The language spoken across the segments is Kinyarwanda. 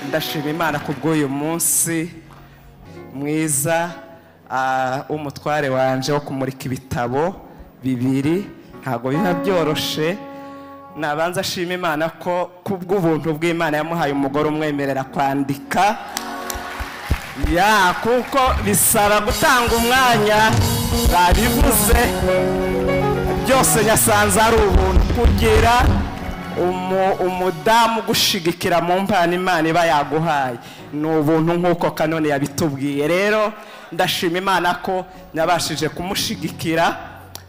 ndashima imana ku bw'uyu munsi mwiza ah, w'umutware wanje wo kumurika ibitabo bibiri ntabwo biba byoroshe nabanza ashima imana ko ku bw'ubuntu bw'imana yamuhaye umugore umwemerera kwandika ya kuko bisaba gutanga umwanya babivuze byose nyasanze ari ubuntu kugira umu- umudamu ugushigikira mu mpano imana iba yaguhaye ni ubuntu nk'uko kanone yabitubwiye rero ndashima imana ko nabashije kumushigikira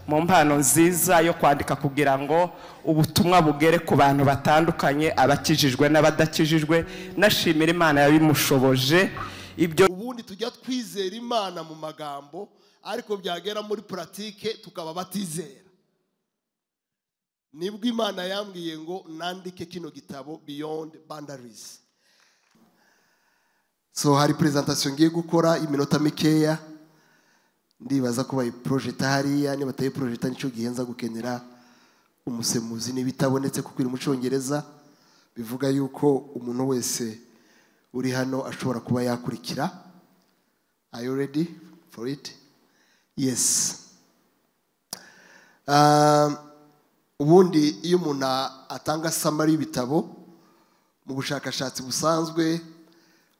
mu mpano nziza yo kwandika kugira ngo ubutumwa bugere ku bantu batandukanye abakijijwe n'abadakijijwe nashimira imana yabimushoboje ibyo ubundi tujya twizera imana mu magambo ariko byagera muri puratike tukaba batizera nibwo imana yambwiye ngo nandike kino gitabo beyond boundaries so hari perezantasiyo ngiye gukora iminota mikeya ndibaza ko bayiporojeta hariya niba atayiporojeta nicyo gihe nza gukenera umusemuzi niba itabonetse kuko iri mu cyongereza bivuga yuko umuntu wese uri hano ashobora kuba yakurikira are you ready for it yes Um, ubundi iyo umuntu atanga samari y'ibitabo mu bushakashatsi busanzwe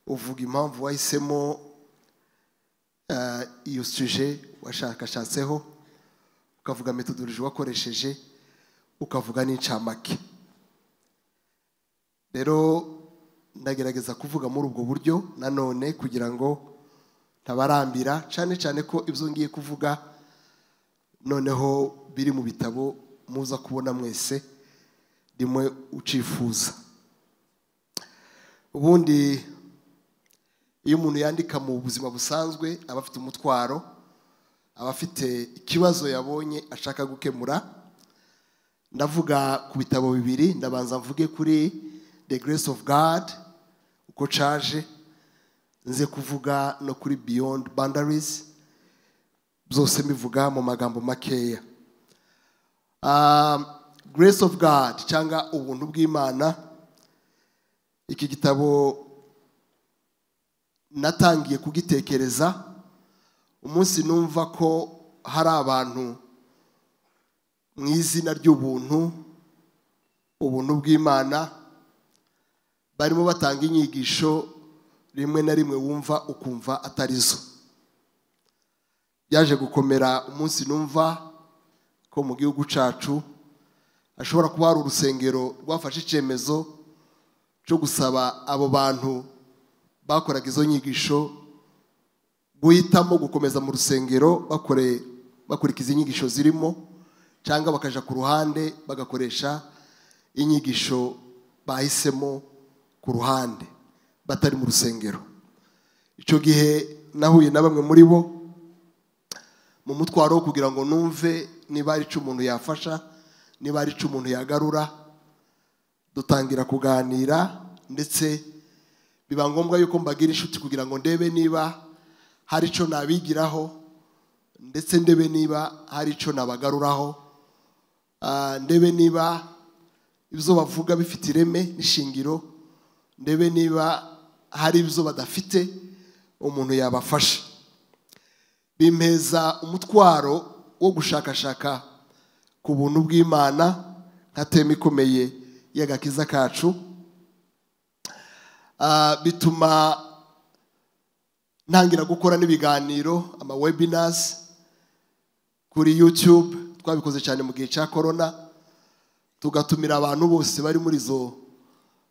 uvuga impamvu wahisemo eh, iyo suje washakashatseho ukavuga metodoloji wakoresheje ukavuga n'incamake rero ndagerageza kuvuga muri ubwo buryo nanone kugira ngo ntabarambira cyane cyane ko ibyo ngiye kuvuga noneho biri mu bitabo muza kubona mwese rimwe ucifuza ubundi iyo umuntu yandika mu buzima busanzwe aba afite umutwaro aba afite ikibazo yabonye ashaka gukemura ndavuga ku bitabo bibiri ndabanza mvuge kuri the grace of god uko caje nze kuvuga no kuri beyond boundaries byose mbivuga mu magambo makeya Um, grace of god cyangwa ubuntu bw'imana iki gitabo natangiye kugitekereza umunsi numva ko hari abantu mu izina ry'ubuntu ubuntu bw'imana barimo batanga inyigisho rimwe na rimwe wumva ukumva atari zo byaje gukomera umunsi numva ko mu gihugu cyacu hashobora kuba hari urusengero rwafashe icyemezo cyo gusaba abo bantu bakoraga izo nyigisho guhitamo gukomeza mu rusengero bakore- bakurikiza inyigisho zirimo cyangwa bakaja ku ruhande bagakoresha inyigisho bahisemo ku ruhande batari mu rusengero icyo gihe nahuye na bamwe muri bo mu mutwaro wo kugira ngo numve niba hari icyo umuntu yafasha niba hari icyo umuntu yagarura dutangira kuganira ndetse biba ngombwa yuko mbagira inshuti kugira ngo ndebe niba hari icyo nabigiraho ndetse ndebe niba hari icyo nabagaruraho Ah, ndebe niba ibyo bavuga bifite ireme n'ishingiro ndebe niba hari ibyo badafite umuntu yabafasha bimpeza umutwaro wo gushakashaka ku buntu bw'imana nka tema ikomeye y'agakiza kacu Ah, bituma ntangira gukora n'ibiganiro ama webinars kuri YouTube twabikoze cyane mu gihe cya corona tugatumira abantu bose bari muri izo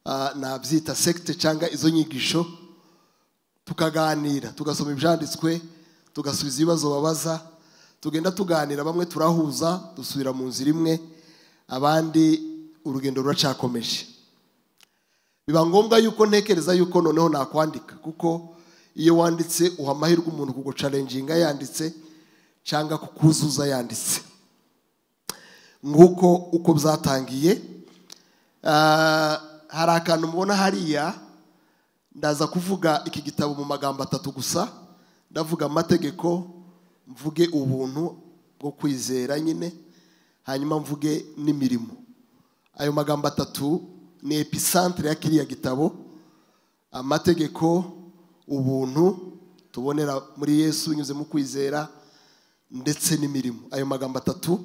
ah, nabyita sekite cyangwa izo nyigisho tukaganira tugasoma ibyanditswe tugasubiza ibibazo babaza tugenda tuganira bamwe turahuza dusubira mu nzira imwe abandi urugendo ruracyakomeje biba ngombwa yuko ntekereza yuko noneho nakwandika kuko iyo wanditse uha amahirwe umuntu kugucarenginga yanditse cyangwa kukuzuza yanditse nguko uko byatangiye Ah, hari akantu mubona hariya ndaza kuvuga iki gitabo mu magambo atatu gusa ndavuga amategeko mvuge ubuntu bwo kwizera nyine hanyuma mvuge n'imirimo ayo magambo atatu ni episantere ya kiriya gitabo amategeko ubuntu tubonera muri yesu binyuze mu kwizera ndetse n'imirimo ayo magambo atatu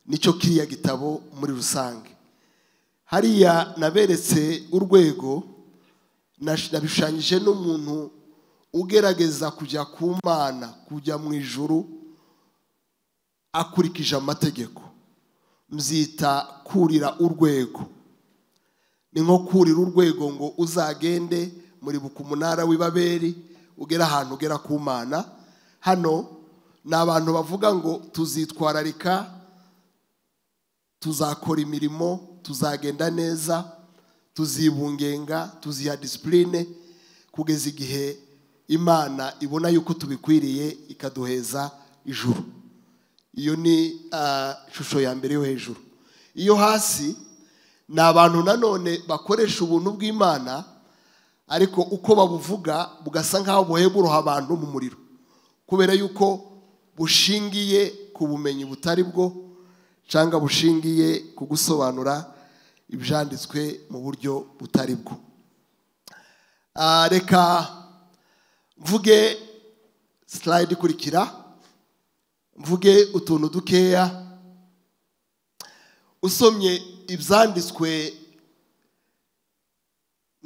nicyo kiriya gitabo muri rusange hariya naberetse urwego nabishushanyije n'umuntu ugerageza kujya ku mana kujya mu ijuru akurikije amategeko mbyita kurira urwego ni nko kurira urwego ngo uzagende muri buka umunara w'ibaberi ugera ahantu ugera ku mana hano ni abantu bavuga ngo tuzitwararika tuzakora imirimo tuzagenda neza tuzibungenga tuziha disipurine kugeza igihe imana ibona yuko tubikwiriye ikaduheza ijuru iyo ni ishusho ya mbere yo hejuru iyo hasi ni abantu nanone bakoresha ubuntu bw'imana ariko uko babuvuga bugasa nk'aho buheburuha abantu mu muriro kubera yuko bushingiye ku bumenyi butari bwo cyangwa bushingiye ku gusobanura ibyanditswe mu buryo butari bwo reka mvuge sitarayidi ikurikira mvuge utuntu dukeya usomye ibyanditswe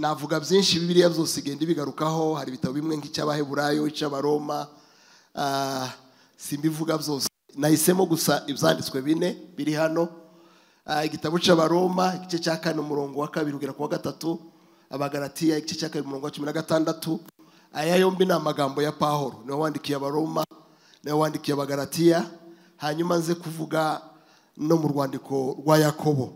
navuga byinshi bibiriya byose igenda ibigarukaho hari ibitabo bimwe nk'icy'abaheburayo icy'abaroma simbivuga byose nahisemo gusa ibyanditswe bine biri hano igitabo cy'abaroma igice cya kane umurongo wa kabiri ugera ku wa gatatu abagaratiya igice cya kabiri umurongo wa cumi na gatandatu aya yombi ni amagambo ya pahoro niwe wandikiye abaroma niwe wandikiye abagaratiya hanyuma nze kuvuga no mu rwandiko rwa yakobo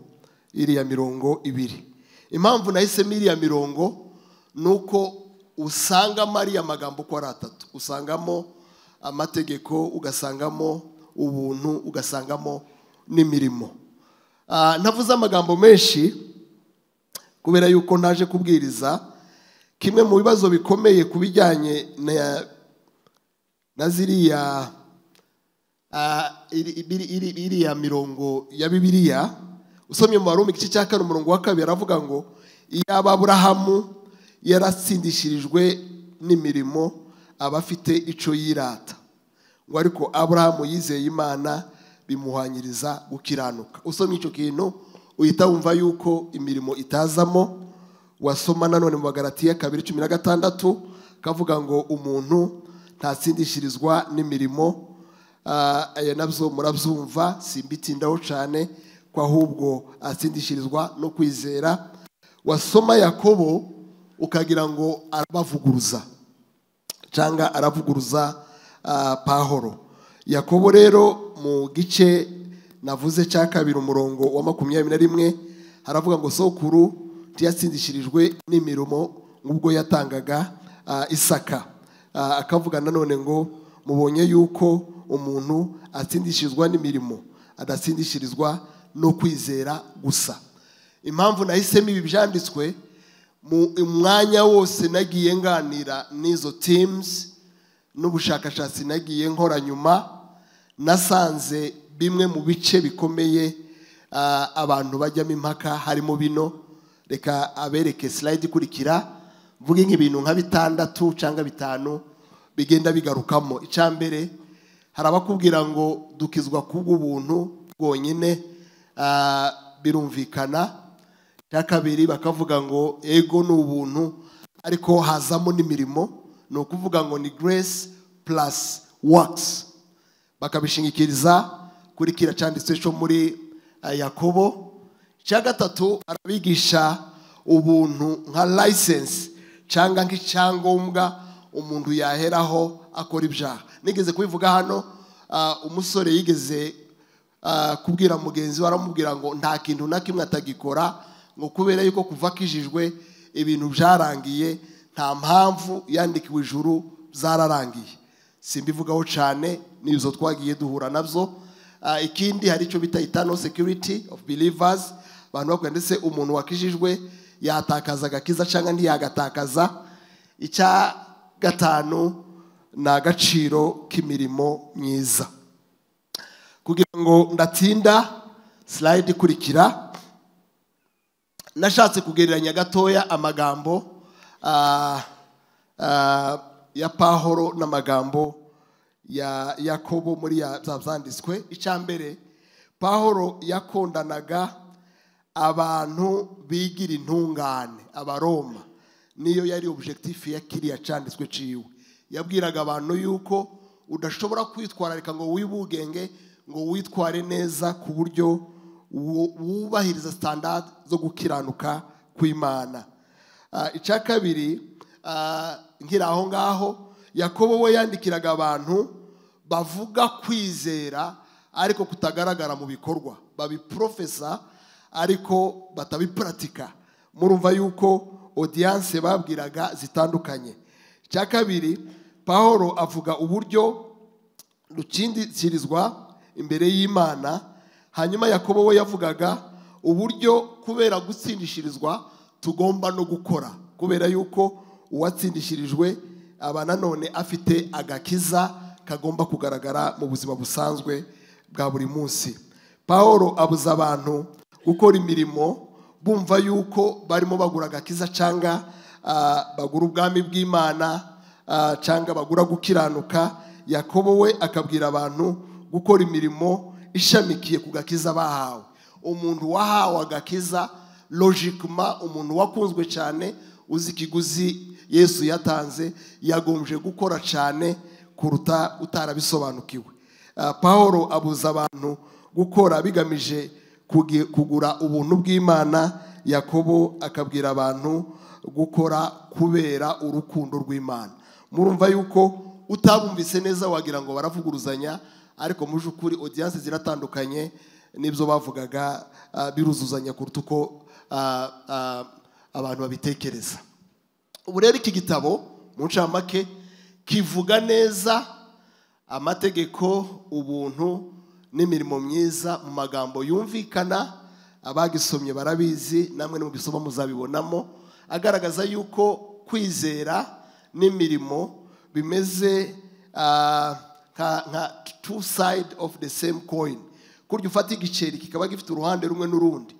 iriya mirongo ibiri impamvu nahisemo iriya mirongo ni uko usangamo ariya magambo uko ari atatu usangamo amategeko ugasangamo ubuntu ugasangamo n'imirimo ntavuze amagambo menshi kubera yuko ntaje kubwiriza kimwe mu bibazo bikomeye ku bijyanye na ziriya iriya mirongo ya bibiriya usomye mu barumbu igice cya kane umurongo wa kabiri aravuga ngo iyaba aburahamu yaratsindishirijwe n'imirimo aba afite icyo yirata ngo ariko aburahamu yizeye imana bimuhanyiriza gukiranuka usomye icyo kintu uhita wumva yuko imirimo itazamo wasoma nanone mu bagaratiya kabiri cumi na gatandatu kavuga ngo umuntu ntatsindishirizwa n'imirimo aya nabyo murabyumva simbitindaho cyane ahubwo atsindishirizwa no kwizera wasoma yakobo ukagira ngo arabavuguruza cyangwa aravuguruza pahoro yakobo rero mu gice navuze cya kabiri umurongo wa makumyabiri na rimwe haravuga ngo sokuru ntiyatsindishirijwe n'imirimo nk'ubwo yatangaga isaka akavuga nanone ngo mubonye yuko umuntu atsindishirizwa n'imirimo adatsindishirizwa no kwizera gusa impamvu nahisemo ibi byanditswe mu mwanya wose nagiye nganira n'izo timuzi n'ubushakashatsi nagiye nkora nyuma nasanze bimwe mu bice bikomeye abantu bajyamo impaka harimo bino reka abereke silayidi ikurikira mvuge nk'ibintu nka bitandatu cyangwa bitanu bigenda bigarukamo icya mbere hari abakubwira ngo dukizwa kubw'ubuntu bwonyine birumvikana cya kabiri bakavuga ngo ego ni ubuntu ariko hazamo n'imirimo ni ukuvuga ngo ni grace plus works bakabishingikiriza kuri kiriya cyanditse cyo muri yakobo cya gatatu arabigisha ubuntu nka license cyangwa nk'icyangombwa umuntu yaheraho akora ibyaha nigeze kubivuga hano umusore yigeze kubwira mugenzi we aramubwira ngo nta kintu na kimwe atagikora ngo kubera yuko kuva akijijwe ibintu byarangiye nta mpamvu yandikiwe ijuru zararangiye simbivugaho cyane n'izo twagiye duhura nabyo ikindi hari icyo bita itano security of believers abantu bakora ndetse umuntu wakijijwe yatakaza agakiza cyangwa ntiyagatakaza icya gatanu ni agaciro k'imirimo myiza kugira ngo ndatinda silayidi ikurikira nashatse kugereranya gatoya amagambo ah, ah, ya pahoro n'amagambo ya yakobo muri ya za zanditswe icya mbere pahoro yakundanaga abantu bigira intungane abaroma niyo yari objectif ya kiriya cyanditswe ciwe yabwiraga abantu yuko udashobora kwitwararika ngo wibugenge ngo witware neza ku buryo wu- wubahiriza standard zo gukiranuka kw'imana Ah, icya kabiri ah, nkiri aho ngaho yakobo we yandikiraga abantu bavuga kwizera ariko kutagaragara mu bikorwa babiprofesa ariko batabipuratika murumva yuko odiyanse babwiraga zitandukanye icya kabiri pahoro avuga uburyo rukindikirizwa imbere y'imana hanyuma yakobo we yavugaga uburyo kubera gutsindishirizwa tugomba no gukora kubera yuko uwatsindishirijwe aba nanone afite agakiza kagomba kugaragara mu buzima busanzwe bwa buri munsi paul abuza abantu gukora imirimo bumva yuko barimo bagura agakiza cyangwa ah, bagura ubwami bw'imana ah, cyangwa bagura gukiranuka yakobo we akabwira abantu gukora imirimo ishamikiye ku gakiza bahawe umuntu wahawe agakiza logikima umuntu wakunzwe cyane uzi ikiguzi yesu yatanze yagombye gukora cyane kuruta utarabisobanukiwe Ah, paul abuza abantu gukora bigamije kugi- kugura ubuntu bw'imana yakobo akabwira abantu gukora kubera urukundo rw'imana murumva yuko utabumvise neza wagira ngo baravuguruzanya ariko muje ukuri odiyanse ziratandukanye n'ibyo bavugaga ah, biruzuzanya kuruta uko ah, ah, abantu babitekereza ubu rero iki gitabo mu ncamake kivuga neza amategeko ubuntu n'imirimo myiza mu magambo yumvikana abagisomye barabizi namwe mubisoma muzabibonamo agaragaza yuko kwizera n'imirimo bimeze ah, nka nka two side of the same coin kurya ufata igiceri kikaba gifite uruhande rumwe n'urundi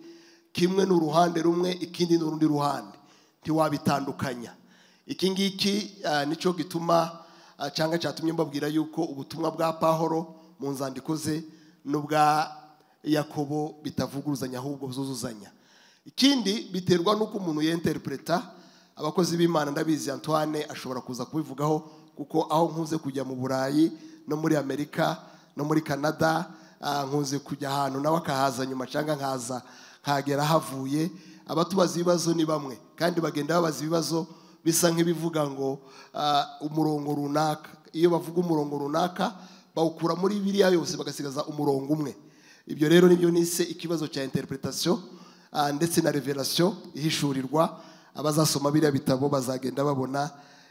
kimwe ni uruhande rumwe ikindi ni urundi ruhande ntiwabitandukanya iki ngiki ah, nicyo gituma ah, cyangwa cyatumye mbabwira yuko ubutumwa bwa pahoro mu nzandiko ze n'ubwa yakobo bitavuguruzanya ahubwo zuzuzanya ikindi biterwa n'uko umuntu yenterpreta abakozi b'imana ndabizi antoine ashobora kuza kubivugaho kuko aho nkunze kujya mu burayi no muri amerika no muri canada ah, nkunze kujya ahantu nawe akahaza nyuma cyangwa nkaza nkagera havuye abatubaza ibibazo ni bamwe kandi bagenda babaza ibibazo bisa nk'ibivuga ngo ah, umurongo runaka iyo bavuga umurongo runaka bawukura muri biriya yose bagasigaza umurongo umwe ibyo rero nibyo nise ikibazo cya interpretation ah, ndetse na revelation ihishurirwa abazasoma biriya bitabo bazagenda babona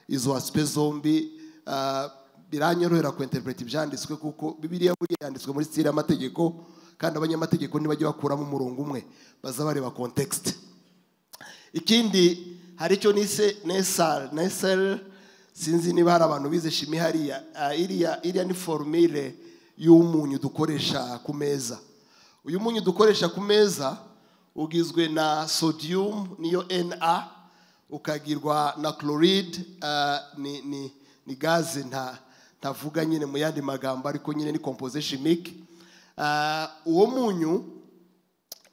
izo aspe zombi ah, biranyorohera kuinterpreta ibyanditswe kuko bibiliya buriya yanditswe muri stile y'amategeko kandi abanyamategeko ntibajya bakuramo umurongo umwe baza bareba context ikindi hari icyo nise nesal nesel sinzi niba hari abantu bize shimi hariya Ah, iriya iriya ni forumire y'umunyu dukoresha ku meza uyu munyu dukoresha ku meza ugizwe na sodium niyo na ukagirwa na chloride ah, ni, ni, ni gaze nta ntavuga nyine mu yandi magambo ariko nyine ni composé chimique Ah, uwo munyu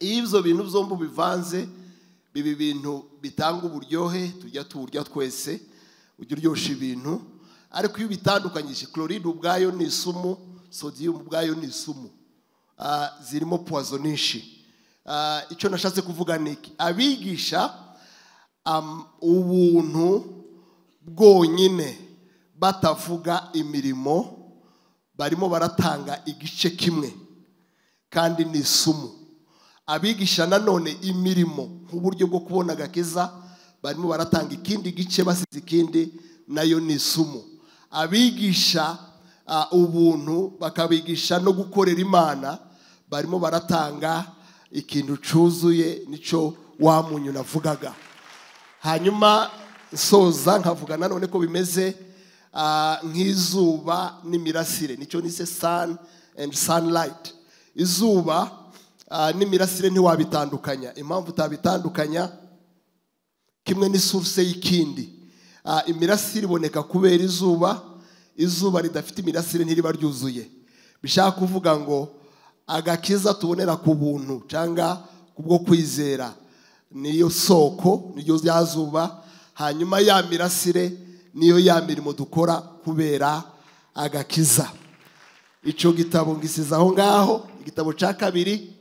iyo ibyo bintu byombi ubivanze biba ibintu bitanga uburyohe tujya tuwurya twese ujya uryoshya ibintu ariko iyo ubitandukanyije chloride ubwayo ni isumu sodium ubwayo ni isumu Ah, zirimo puwazo nyinshi Ah, icyo nashatse kuvuga ni iki abigisha am- ubuntu bwonyine batavuga imirimo barimo baratanga igice kimwe kandi ni isumu abigisha nanone imirimo nk'uburyo bwo kubona agakiza barimo baratanga ikindi gice basize ikindi nayo ni isumu abigisha ah, ubuntu bakabigisha no gukorera imana barimo baratanga ikintu cyuzuye nicyo wa munyu navugaga hanyuma nsoza nkavuga nanone ko bimeze ah, nk'izuba n'imirasire nicyo nise sun and sunlight izuba ah, n'imirasire ntiwabitandukanya impamvu utabitandukanya kimwe n'isuruse y'ikindi Ah, imirasire iboneka kubera izuba izuba ridafite imirasire ntiriba ryuzuye bishaka kuvuga ngo agakiza tubonera ku buntu cyangwa kubwo kwizera niyo soko niryo rya zuba hanyuma ya mirasire niyo ya mirimo dukora kubera agakiza icyo gitabo ngisize aho ngaho igitabo cya kabiri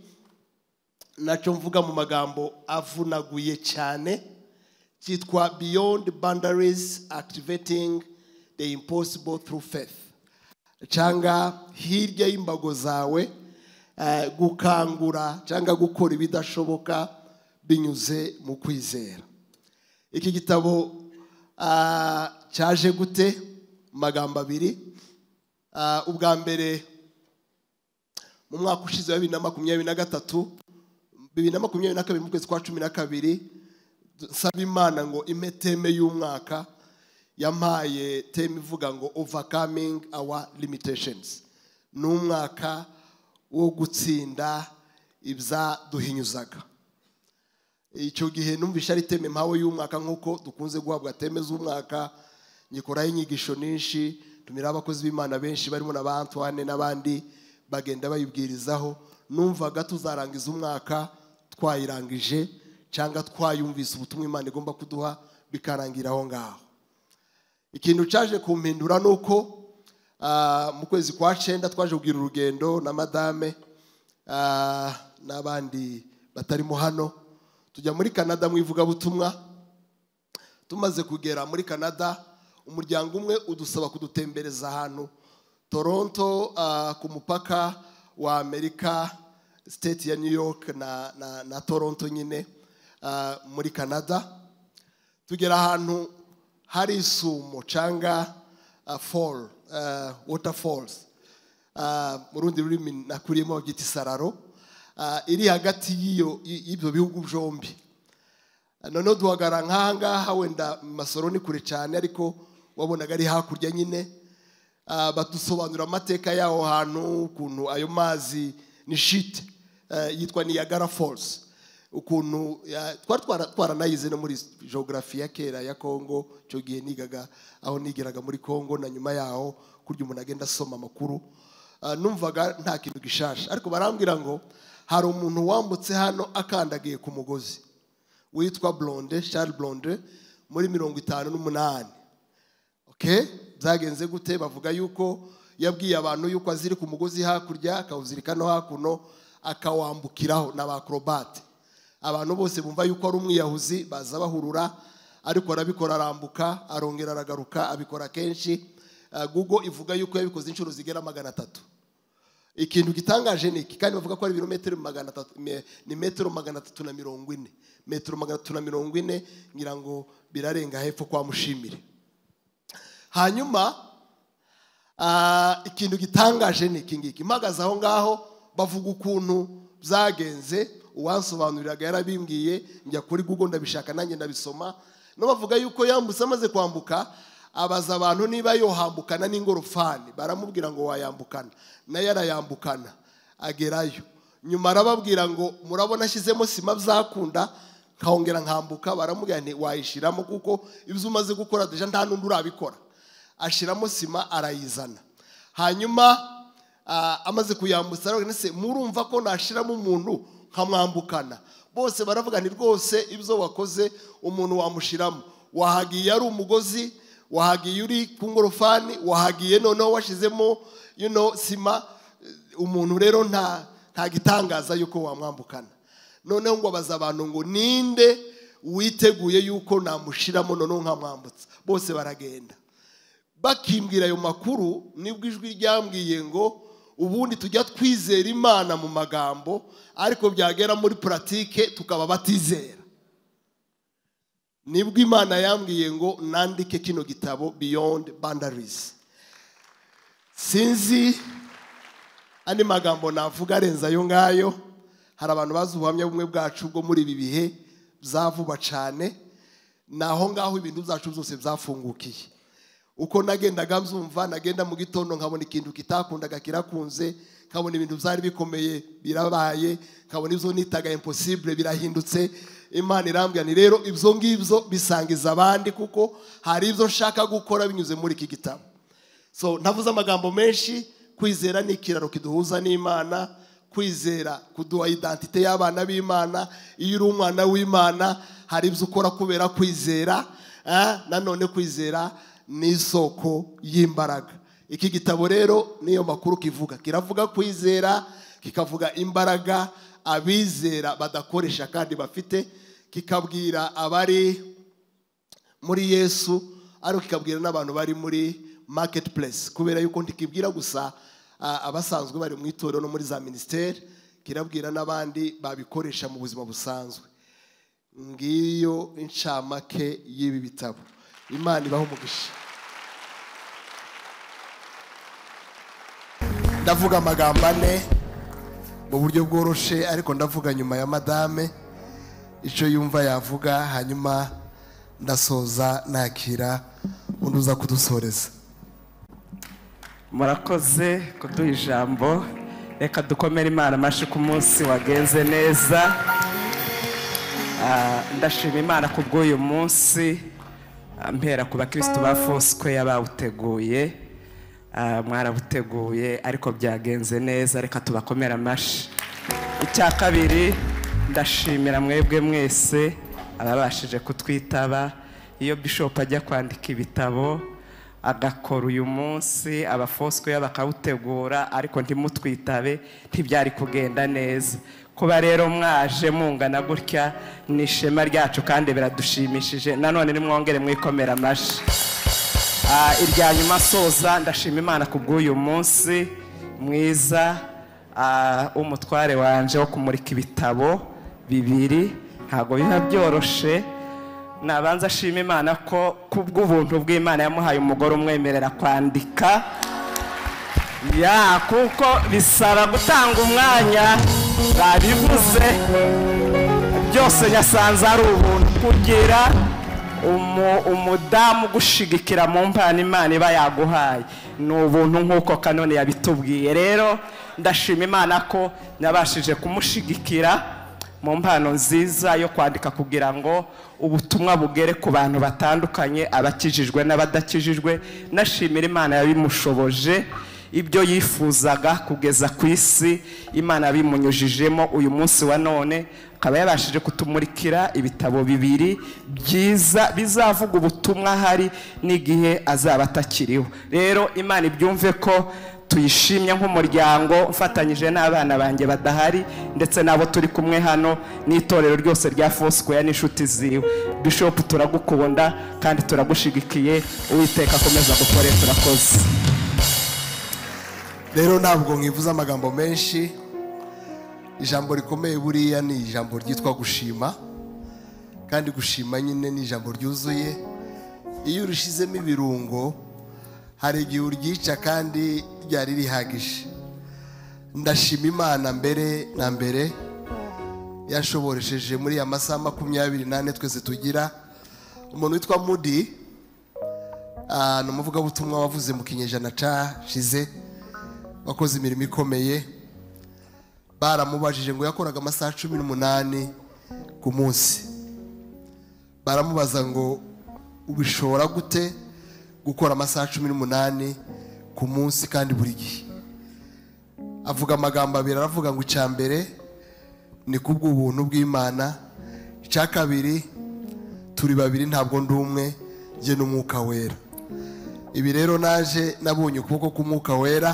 nacyo mvuga mu magambo avunaguye cyane cyitwa beyond boundaries activating the impossible through faith cyangwa hirya y'imbago zawe eh, gukangura cyangwa gukora ibidashoboka binyuze mu kwizera iki gitabo ah, cyaje gute mu magambo abiri Ah, ubwa mbere mu mwaka ushize wa bibiri na makumyabiri na gatatu bibiri na makumyabiri na kabiri mu kwezi kwa cumi na kabiri nsaba imana ngo ime teme y'umwaka yampaye teme ivuga ngo overcoming our limitations ni umwaka wo gutsinda ibyaduhinyuzaga icyo gihe numvise ari teme mpawe y'umwaka nk'uko dukunze guhabwa teme z'umwaka nyikoraho inyigisho nyinshi tumira abakozi b'imana benshi barimo na ba antoine n'abandi bagenda bayibwirizaho numvaga tuzarangiza umwaka twayirangije cyangwa twayumvise ubutumwa imana igomba kuduha bikarangira aho ngaho ikintu cyaje kumpindura ni uko ah, mu kwezi kwa cyenda twaje kugira urugendo na madame ah, n'abandi batarimo hano tujya muri canada mu ivugabutumwa tumaze kugera muri canada umuryango umwe udusaba kudutembereza ahantu toronto ah, ku mupaka wa amerika state ya new york na, na, na toronto nyine ah, muri canada tugera ahantu hari isumo cyangwa ah, fall ah, water falls Ah, mu rundi rurimi nakuriyemo babyita isararo ah, iri hagati y'iyo- y'ibyo bihugu byombi noneho duhagara nk'aha ngaha wenda mu masoro ni kure cyane ariko wabonaga ari hakurya nyine Ah, badusobanurira amateka y'aho hantu ukuntu ayo mazi ni shite eh, yitwa niyagara falls ukuntu ya- twari twara- twaranayize no muri geography ya kera ya congo icyo gihe nigaga aho nigiraga muri congo na nyuma yaho kurya umuntu agenda asoma amakuru Ah, numvaga nta kintu gishasha ariko barambwira ngo hari umuntu wambutse hano akandagiye ku mugozi witwa blonde Charles blonde muri mirongo itanu n'umunani okay byagenze gute bavuga yuko yabwiye abantu yuko aziri ku mugozi hakurya akawuzirika no hakuno akawambukiraho na ba acrobat abantu bose bumva yuko ari umwiyahuzi baza bahurura ariko arabikora arambuka arongera aragaruka abikora kenshi Ah, google ivuga yuko yabikoze inshuro zigera magana atatu ikintu gitangaje ni iki kandi bavuga ko ari ibirometero magana atatu me- ni metero magana atatu na mirongo ine metero magana atatu na mirongo ine ngira ngo birarenga hepfo kwa mushimire hanyuma ah, ikintu gitangaje ni iki ngiki mpagaze aho ngaho bavuga ukuntu byagenze uwansobanuriraga yarabimbwiye njya kuri google ndabishaka nanjye ndabisoma no bavuga yuko yambutse amaze kwambuka abaza abantu niba yohambukana n'ingorofani baramubwira ngo wayambukana nayo arayambukana agerayo nyuma arababwira ngo murabona ashyizemo sima byakunda nkahongera nkambuka baramubwira nti wayishyiramo kuko ibyo umaze gukora deja nta n'undi urabikora ashyiramo sima arayizana hanyuma ah, amaze kuyambutsa arababwira ati, "Ese murumva ko nashyiramo umuntu nkamwambukana bose baravuga ni rwose ibyo wakoze umuntu wamushyiramo wahagiye ari umugozi wahagiye uri ku ngorofani wahagiye noneho washyizemo you know, sima Eh, umuntu rero nta nta gitangaza yuko wamwambukana noneho ngo abaza abantu ngo ninde witeguye yuko namushyiramo noneho nkamwambutsa bose baragenda bakimbwira ayo makuru nibwo ijwi ryambwiye ngo ubundi tujya twizera imana mu magambo ariko byagera muri puratike tukaba batizera nibwo imana yambwiye ngo nandike kino gitabo beyond boundaries sinzi andi magambo navuga arenze ayo ngayo hari abantu bazi ubuhamya bumwe bwacu bwo muri ibi bihe bya vuba cyane ni aho ngaho ibintu byacu byose byafungukiye uko nagendaga mbyumva nagenda mu gitondo nkabona ikintu kitakundaga kirakunze nkabona ibintu byari bikomeye birabaye nkabona ibyo nitaga impossible birahindutse imana irambwira ni rero ibyo ngibyo bisangiza abandi kuko hari ibyo nshaka gukora binyuze muri iki gitabo so ntavuze amagambo menshi kwizera ni ikiraro kiduhuza n'imana kwizera kuduha idantite y'abana b'imana iyo uri umwana w'imana hari ibyo ukora kubera kwizera ah, nanone kwizera ni isoko y'imbaraga iki gitabo rero niyo makuru kivuga kiravuga kwizera kikavuga imbaraga abizera badakoresha kandi bafite kikabwira abari muri yesu ariko kikabwira n'abantu bari muri maketi puresi kubera yuko ntikibwira gusa ah, abasanzwe bari mu itorero no muri za minisiteri kirabwira n'abandi babikoresha mu buzima busanzwe ngiyo incamake y'ibi bitabo imana ibaho umugisha ndavuga amagambo ane mu buryo bworoshe ariko ndavuga nyuma ya madame icyo yumva yavuga hanyuma ndasoza nakira undi uza kudusoreza murakoze kuduha ijambo reka dukomere imana amashyi ku munsi wagenze neza Ah, ndashima imana ku bw'uyu munsi Ah, mpera ku bakirisitu ba fosike yabawuteguye Ah, mwarabiteguye ariko byagenze neza reka tubakomere amashyi icya kabiri ndashimira mwebwe mwese ababashije kutwitaba iyo bishopu ajya kwandika ibitabo agakora uyu munsi abafosikoya bakawutegura ariko ntimutwitabe ntibyari kugenda neza kuba rero mwaje mungana gutya ni ishema ryacu kandi biradushimishije nanone nimwongere mwikomera amashyi Ah, irya nyuma soza ndashima imana ku bw'uyu munsi mwiza ah, w'umutware wanje wo kumurika ibitabo bibiri ntabwo biba byoroshe nabanza ashima imana ko ku bw'ubuntu bw'imana yamuhaye umugore umwemerera kwandika ya kuko bisaba gutanga umwanya babivuze byose nyasanze ari ubuntu kugira umu- umudamu ugushigikira mu mpano imana iba yaguhaye ni ubuntu nk'uko kanone yabitubwiye rero ndashima imana ko nabashije kumushigikira mu mpano nziza yo kwandika kugira ngo ubutumwa bugere ku bantu batandukanye abakijijwe n'abadakijijwe nashimira imana yabimushoboje ibyo yifuzaga kugeza ku isi imana yabimunyujijemo uyu munsi wa none akaba yabashije kutumurikira ibitabo bibiri byiza bizavuga ubutumwa hari n'igihe azaba atakiriho rero imana ibyumve ko tuyishimye nk'umuryango ufatanyije n'abana banjye badahari ndetse n'abo turi kumwe hano n'itorero ryose rya fosikoya n'inshuti ziwe bishopu turagukunda kandi turagushigikiye uwiteka akomeza gukore turakoze rero ntabwo mwivuze amagambo menshi ijambo rikomeye buriya ni ijambo ryitwa gushima kandi gushima nyine ni ijambo ryuzuye iyo urishyizemo ibirungo hari igihe uryica kandi ryari rihagije ndashima imana mbere na mbere yashoboresheje muri ya masaha makumyabiri n'ane twese tugira umuntu witwa mudi ah, ni umuvugabutumwa wavuze mu kinyejana cashize wakoze imirimo ikomeye baramubajije ngo yakoraga amasaha cumi n'umunani ku munsi baramubaza ngo ubishobora gute gukora amasaha cumi n'umunani ku munsi kandi buri gihe avuga amagambo abiri aravuga ngo icya mbere ni kubw'ubuntu bw'imana icya kabiri turi babiri ntabwo ndi umwe njye n'umwuka wera ibi rero naje nabonye ukuboko k'umwuka wera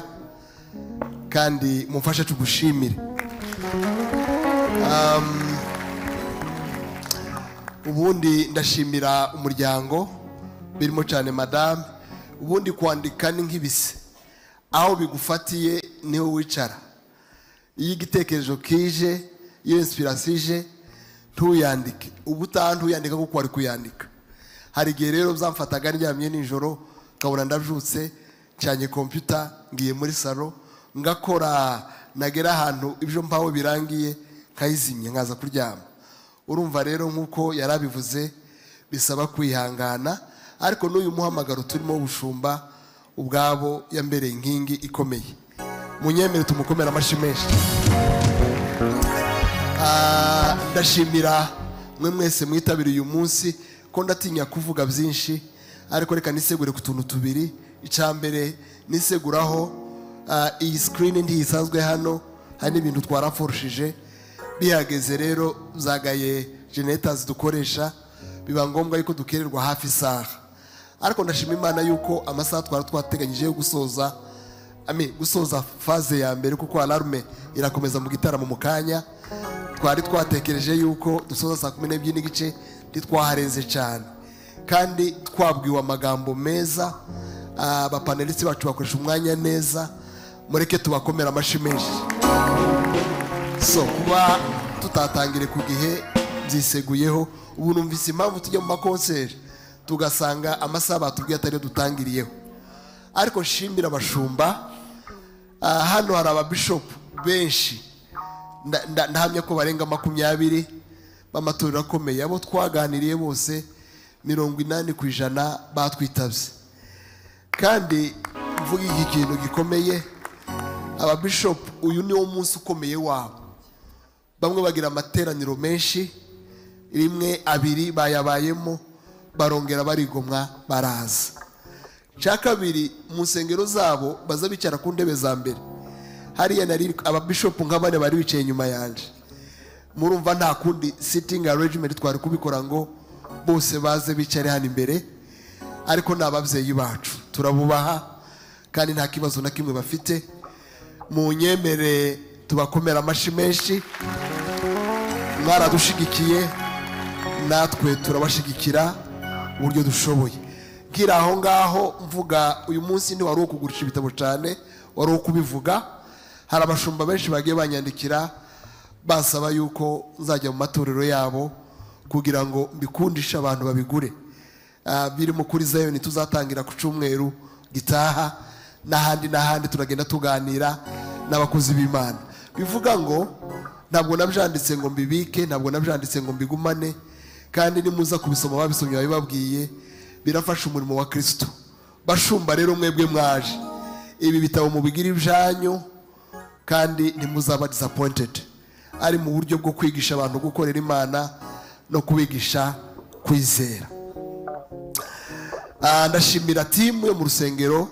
kandi mumfashe tugushimire ubundi ndashimira umuryango birimo cyane madamu ubundi kwandika ni nk'ibise aho bigufatiye niho wicara iyo igitekerezo kije iyo insipirasiyo ije ntuyandike uba utaha ntuyandika kuko wari kuyandika hari igihe rero byamfataga ndyamye nijoro nkabona ndabyutse cyanye kompiyuta ngiye muri salo ngakora nagera ahantu ibyo mpaho birangiye nkayizimya nkaza kuryama urumva rero nk'uko yari abivuze bisaba kwihangana ariko n'uyu muhamagaro turimo bushumba ubwabo yambereye inkingi ikomeye munyemere tumukomere amashyi menshi Ah, ndashimira mwe mwese mwitabiriye uyu munsi ko ndatinya kuvuga byinshi ariko reka nisegure ku tuntu tubiri icya mbere niseguraho ah, iyi sikirini ntiyisanzwe hano hari n'ibintu twaraforushije bihageze rero zagaye generators dukoresha biba ngombwa yuko dukererwa hafi isaha ariko ndashima imana yuko amasaha twari twateganyije yo gusoza Ami, gusoza faze ya mbere kuko alarme irakomeza mu gitaramo mu kanya twari twatekereje yuko dusoza saa kumi n'ebyiri n'igice ntitwaharenze cyane kandi twabwiwe amagambo meza ah, abapanelisiti bacu bakoresha umwanya neza mureke tubakomera amashyi menshi so kuba tutatangire ku gihe byiseguyeho ubu numvise impamvu tujya mu makonseri tugasanga amasaha batubwiye atariyo dutangiriyeho ariko nshimira abashumba ah, hano hari ababishopu benshi nda- nda- ndahamya ko barenga makumyabiri b'amatorero akomeye abo twaganiriye bose mirongo inani ku ijana batwitabye kandi mvuga iki kintu gikomeye ababishopu uyu niwo munsi ukomeye wabo bamwe bagira amateraniro menshi rimwe abiri bayabayemo barongera barigomwa baraza cya kabiri mu nsengero zabo baza bicara ku ntebe za mbere hariya nari ababishopu nka bane bari bicaye inyuma yanjye murumva nta kundi sitingi arejimenti twari kubikora ngo bose baze bicare hano imbere ariko ni ababyeyi bacu turabubaha kandi nta kibazo na kimwe bafite mu nyemere tubakomera amashyi menshi mwaradushigikiye natwe turabashigikira uburyo dushoboye nkiri aho ngaho mvuga uyu munsi ntiwari uwo kugurisha ibitabo cyane wari uwo kubivuga hari abashumba benshi bagiye banyandikira basaba yuko nzajya mu matorero yabo kugira ngo mbikundishe abantu babigure Ah, birimo kuri zayoni tuzatangira ku cyumweru gitaha n'ahandi n'ahandi turagenda tuganira n'abakozi b'imana bivuga ngo ntabwo nabyanditse ngo mbibike ntabwo nabyanditse ngo mbigumane kandi nimuza kubisoma babisomye babibabwiye birafasha umurimo wa kirisito bashumba rero mwebwe mwaje ibi bitabo mubigira ibyanyu kandi ntimuzaba disapointed ari mu buryo bwo kwigisha abantu gukorera imana no kubigisha kwizera Ah, ndashimira timu yo mu rusengero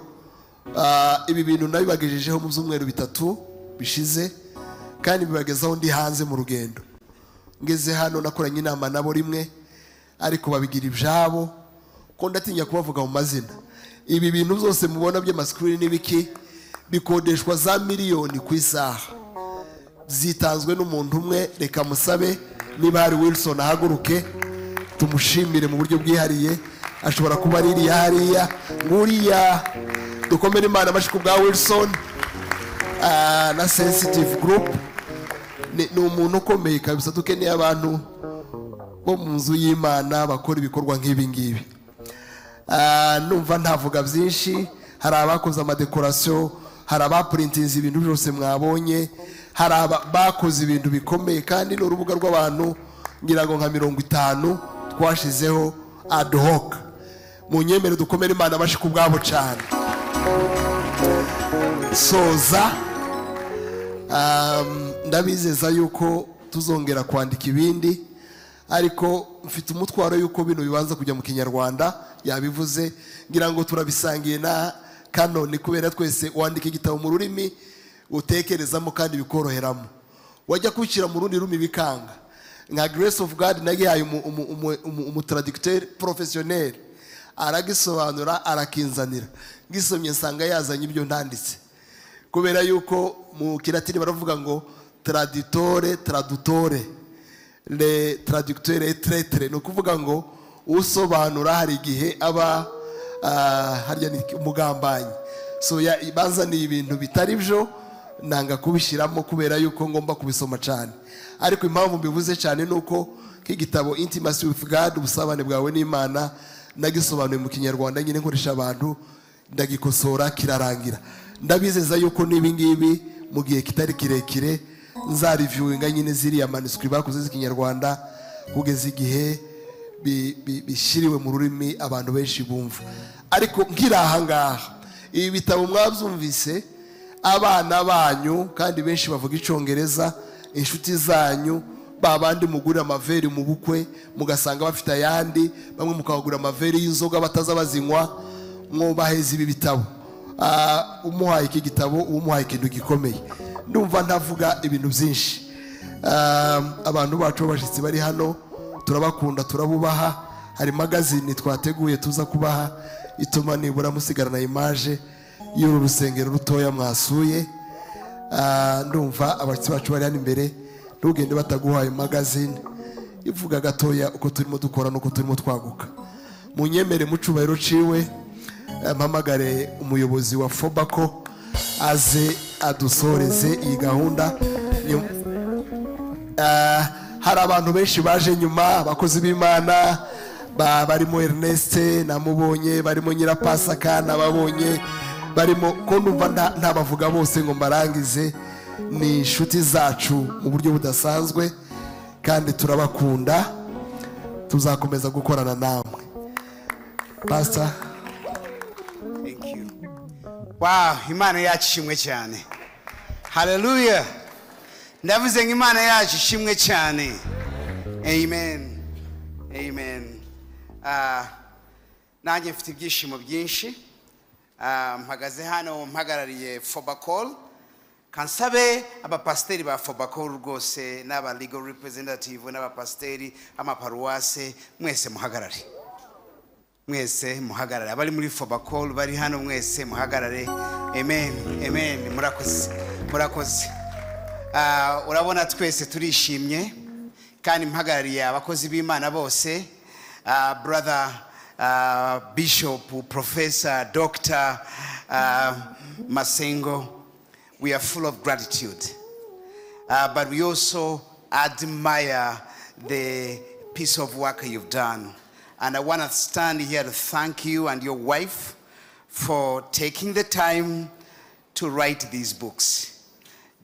Ah, ibi bintu nabibagejejeho mu byumweru bitatu bishize kandi bibagezaho ndi hanze mu rugendo ngeze hano nakoranye inama nabo rimwe ariko babigira ibyabo ko ndatinya kubavuga mu mazina ibi bintu byose mubona by'amasikirini n'ibiki bikodeshwa za miliyoni ku isaha zitanzwe n'umuntu umwe reka musabe niba hari wilson ahaguruke tumushimire mu buryo bwihariye ashobora kuba ari iriya hariya nguriya dukomere imana amashyi ku bwa wilson ah, na sensitive group ni ni umuntu ukomeye kabisa dukeneye abantu bo mu nzu y'imana bakora ibikorwa nk'ibi ngibi Ah, numva ntavuga byinshi hari abakoze amadekorasiyo hari abapurintinze ibintu byose mwabonye hari aba- bakoze ibintu bikomeye kandi ni urubuga rw'abantu ngira ngo nka mirongo itanu twashizeho ad hoc mu nyemere dukomere imana amashyi ku bwabo cyane soza Um, ndabizeza yuko tuzongera kwandika ibindi ariko mfite umutwaro yuko bino bibanza kujya mu kinyarwanda yabivuze ngira ngo turabisangiye na kanoni kubera twese wandika igitabo mu rurimi utekerezamo kandi bikoroheramo wajya kubishyira mu rundi rurimi bikanga nka grace of god nayo yahaye umu- umu- umu- umu- umutraducteur professionnel aragisobanura arakinzanira ngisomye nsanga yazanye ibyo ntanditse kubera yuko mu kilatini baravuga ngo traditore tradutore le traducteur et traitre ni ukuvuga ngo usobanura hari igihe aba ah, harya ni umugambanyi so ya- bazaniye ibintu bitari byo nanga kubishyiramo kubera yuko ngomba kubisoma cyane ariko impamvu mbivuze cyane ni uko nk'igitabo intimacy with god ubusabane bwawe n'imana nagisobanuye mu kinyarwanda nyine nkoresha abantu ndagikosora kirarangira ndabizeza yuko n'ibingibi mu gihe kitari kirekire nzariviwinga nyine ziriya maniswi bakoze z'ikinyarwanda kugeza igihe bi- bi- bishyiriwe mu rurimi abantu benshi bumva ariko nkiri ahangaha ibi bitabo mwabyumvise abana banyu kandi benshi bavuga icyongereza inshuti zanyu ba bandi mugurira amaveri mu bukwe mugasanga bafite ayandi bamwe mukabagura amaveri y'inzoga bataza bazinywa mwubaheza ibi bitabo Ah, umuhaye iki gitabo uba umuhaye ikintu gikomeye ndumva ntavuga ibintu byinshi Ah, abantu bacu b'abashyitsi bari hano turabakunda turabubaha hari magazine twateguye tuza kubaha ituma nibura musigarana imaje y'uru rusengero rutoya mwasuye Ah, ndumva abashyitsi bacu bari hano imbere ntugende bataguhaye magazine ivuga gatoya uko turimo dukora n'uko turimo twaguka munyemere mu cyubahiro ciwe eh, mpamagare umuyobozi wa fobako aze adusoreze iyi gahunda Nyum- Ah, hari abantu benshi baje nyuma abakozi b'imana ba- barimo ernest namubonye barimo nyirapasaka nababonye barimo ko numva nta- ntabavuga bose ngo mbarangize ni inshuti zacu mu buryo budasanzwe kandi turabakunda tuzakomeza gukorana namwe pasita Thank you. Wow, Imana yacu ishimwe cyane. Hallelujah. Ndavuze ngo Imana yacu ishimwe cyane. Amen. Amen. Ah, nanjye mfite ibyishimo byinshi. Ah, mpagaze hano mpagarariye Fobacol. kansabe abapasiteri ba Fobacol rwose n'aba legal representative n'abapasiteri amaparuwase mwese muhagarare mwese muhagarare abari muri fobacol bari hano mwese muhagarare amen amen murakoze murakoze Ah, urabona twese turishimye kandi mpagarariye abakozi b'imana bose Ah, brother ah, bishop professor dr ah, masengo we are full of gratitude uh, but we also admire the piece of work you've done. And I want to stand here to thank you and your wife for taking the time to write these books.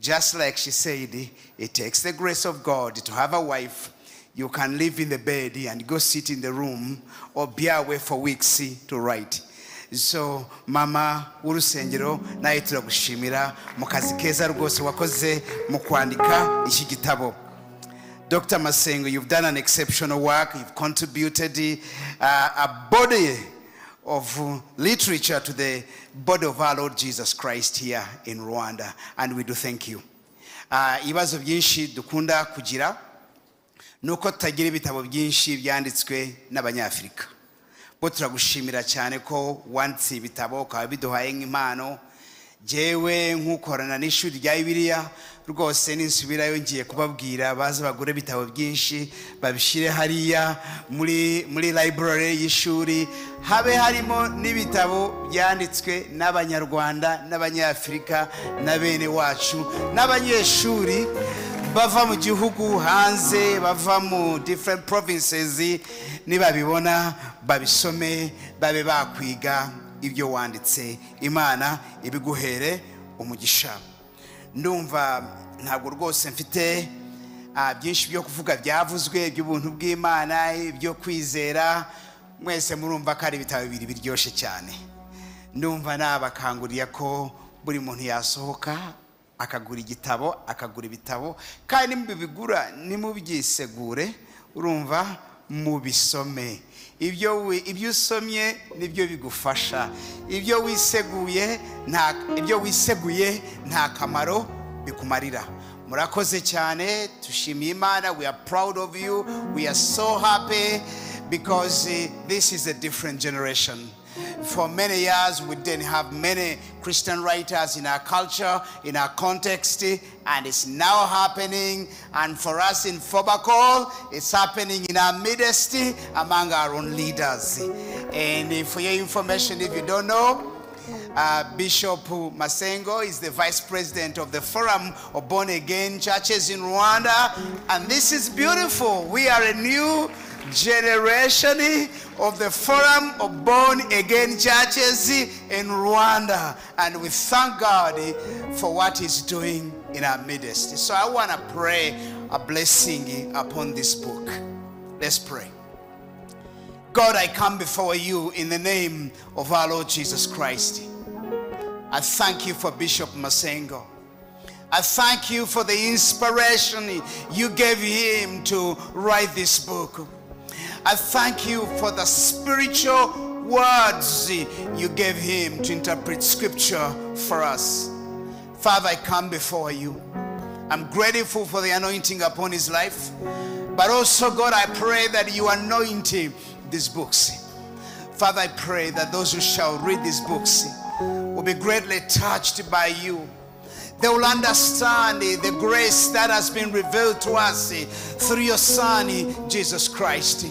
Just like she said, it takes the grace of God to have a wife. You can live in the bed and go sit in the room or be away for weeks to write. so mama w'urusengero nawe turagushimira mu kazi keza rwose wakoze mu kwandika iki gitabo dr masengo you've done an exceptional work you've contributed uh, a body of uh, literature to the body of our lord jesus christ here in rwanda and we do thank you Uh, ibibazo byinshi dukunda kugira ni uko tutagira ibitabo byinshi byanditswe n'abanyafurika bo turagushimira cyane ko wanditse ibitabo ukaba biduhaye nk'impano ngewe nk'ukorana n'ishuri rya bibiriya rwose ninsubirayo ngiye kubabwira baze bagure ibitabo byinshi babishyire hariya muri muri library y'ishuri habe harimo n'ibitabo byanditswe n'abanyarwanda n'abanyafurika na bene wacu n'abanyeshuri bava mu gihugu hanze bava mu different provinces nibabibona babisome babe bakwiga ibyo wanditse imana ibiguhere umugisha ndumva ntabwo rwose mfite ah, byinshi byo kuvuga byavuzwe iby'ubuntu bw'imana ibyo kwizera mwese murumva ko ari ibitabo bibiri biryoshye cyane ndumva nabakangurira ko buri muntu yasohoka akagura igitabo akagura ibitabo kandi nimubigura nimubyisegure urumva mubisome ibyo wi- ibyo usomye nibyo bigufasha ibyo wiseguye nta- ibyo wiseguye nta kamaro bikumarira murakoze cyane tushimiye imana we are proud of you we are so happy because eh, this is a different generation for many years we didn't have many christian writers in our culture in our context eh, and it's now happening and for us in fobacol it's happening in our midst eh, among our own leaders and eh, for your information if you don't know uh, Bishop Masengo is the vice president of the Forum of Born Again Churches in Rwanda. And this is beautiful. We are a new generation of the Forum of Born Again Churches in Rwanda. And we thank God for what He's doing in our midst. So I want to pray a blessing upon this book. Let's pray. God, I come before you in the name of our Lord Jesus Christ. I thank you for Bishop Masengo. I thank you for the inspiration you gave him to write this book. I thank you for the spiritual words you gave him to interpret scripture for us. Father, I come before you. I'm grateful for the anointing upon his life. But also, God, I pray that you anoint him these books. Father, I pray that those who shall read these books will be greatly touched by you. They will understand the grace that has been revealed to us through your Son, Jesus Christ.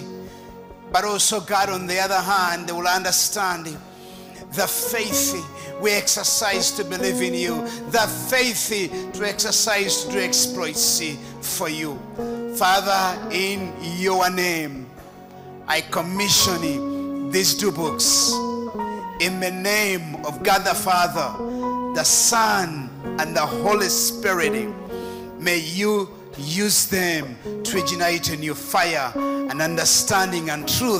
But also, God, on the other hand, they will understand the faith we exercise to believe in you, the faith to exercise to do exploits for you. Father, in your name, I commission these two books in the name of God the Father, the Son, and the Holy Spirit. May you use them to ignite a new fire and understanding and truth